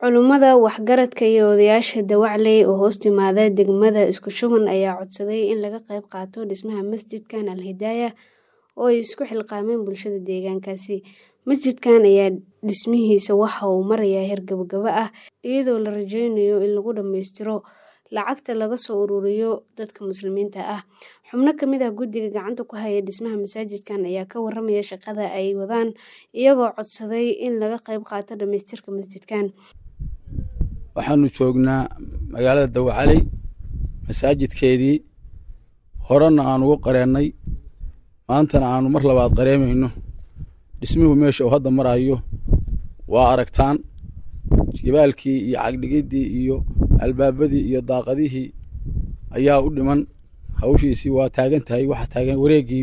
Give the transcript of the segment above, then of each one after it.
Culummada, waxgaradka iyo odayaasha Dawacley oo hoos timaada degmada Isku Shuban ayaa codsaday in laga qayb qaato dhismaha masjidkan Al Hidayah oo ay isku xilqaameen bulshada deegaankaasi. Masjidkan ayaa dhismihiisa waxa uu marayaa heer gabagaba ah, iyadoo la rajeynayo in lagu dhammaystiro lacagta laga soo ururiyo dadka muslimiinta ah. Xubno ka mid ah guddiga gacanta ku haya dhismaha masaajidkan ayaa ka warramaya shaqada ay wadaan, iyagoo codsaday in laga qayb qaato dhammaystirka masjidkan. waxaanu joognaa magaalada dawacaley masaajidkeedii horena aan ugu qareennay maantana aanu mar labaad qareemayno dhismuhu meesha uu hadda marayo waa aragtaan jibaalkii iyo cagdhigiddii iyo albaabadii iyo daaqadihii ayaa u dhiman hawshiisii waa taagan tahay waxaa taagan wareeggii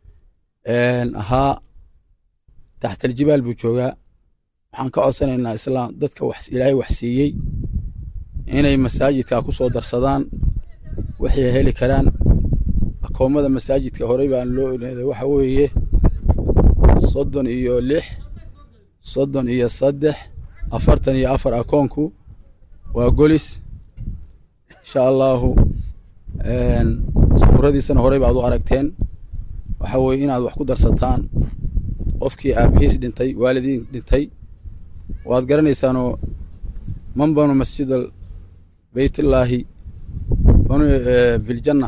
ahaa taxtaljibaal buu joogaa waxaan ka codsanaynaa islaam dadka wax ilaahay wax siiyey inay masaajidka ku soo darsadaan waxay heli karaan akoomada masaajidka horey baan loo oneeday waxa weeye soddon iyo lix soddon iyo saddex afartan iyo afar akoonku waa golis insha allahu sawiradiisana horey baad u aragteen waxa weeye inaad wax ku darsataan qofkii aabihiis dhintay waalidiin dhintay waad garanaysaanoo man banu masjidal beytillaahi banu filjanna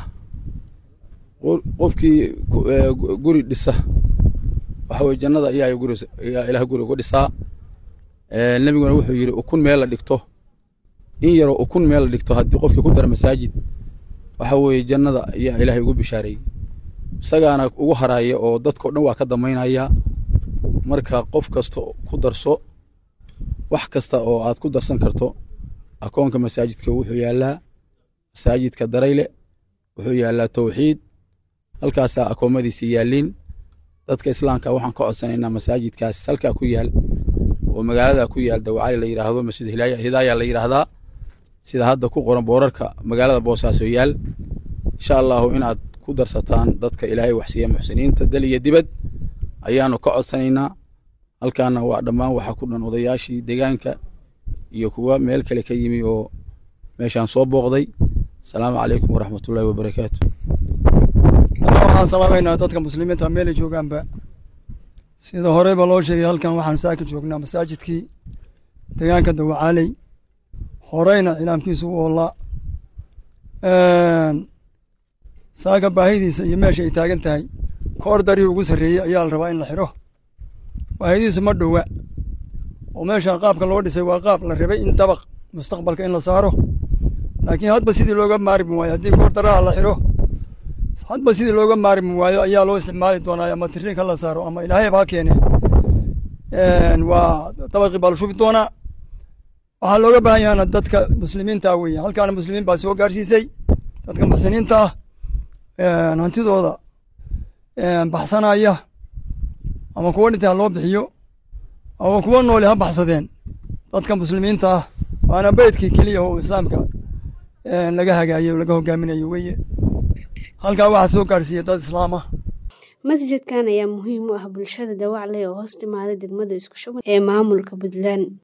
qofkii guri dhisa waxa weye jannada ayaa guri ayaa ilaah guri uga dhisaa nebiguna wuxuu yidhi ukun meel la dhigto in yaroo ukun meel la dhigto haddii qofkii ku dara masaajid waxa weeye jannada ayaa ilaahay ugu bishaareeyey isagaana ugu haraaya oo dadkao dhan waa ka damaynaya marka qof kasta ku darso wax kasta oo aad ku darsan karto akoonka masaajidka wuxuu yaallaa masaajidka darayle wuxuu yaallaa towxiid halkaasaa akoomadiisi yaalliin dadka islaamka waxaan ka codsanaynaa masaajidkaas halkaa ku yaal oo magaalada ku yaal dawacali la yidhaahdo masjid hidaaya la yidhaahdaa sida hadda ku qoran boorarka magaalada boosaaso yaal insha allahu inaad ku darsataan dadka ilaahay waxsiiya muxsiniinta dal iyo dibad ayaanu ka codsanaynaa halkaana waa dhammaan waxaa ku dhan odayaashii deegaanka iyo kuwa meel kale ka yimi oo meeshaan soo booqday asalaamu calaykum waraxmatullaahi wabarakaatu waxaan salaamaynaa dadka muslimiinta meelay joogaanba sida horeyba loo sheegay halkan waxaan saaka joognaa masaajidkii deegaanka dawacaaley horeyna cilaamkiisu u oolaa saaka baahidiisa iyo meesha ay taagan tahay koor darihii ugu sarreeyey ayaa la rabaa in la xidho baahidiisu ma dhowa oo meesha qaabka loo dhisay waa qaab la rabay in dabaq mustaqbalka in la saaro laakiin hadba sidii looga maarmi waayo haddii koor daraha la xidho hadba sidii looga maarmi waayo ayaa loo isticmaali doonaa ama tiriinka la saaro ama ilaahay baa keene waa dabaqii baa la shubi doonaa waxaa looga baahan yahana dadka muslimiinta weeye halkaana muslimiin baa soo gaarsiisay dadka muxsiniinta ah hantidooda baxsanaya ama kuwa dhintay ha loo bixiyo ama kuwa nooli ha baxsadeen dadka muslimiinta ah waana beydkii keliya oo islaamka laga hagaayay o laga hogaaminayo weeye halkaa waxaa soo gaarsiiya dad islaam ah masjidkan ayaa muhiim u ah bulshada Dawacley oo hoos timaada degmada Isku Shuban ee maamulka Puntland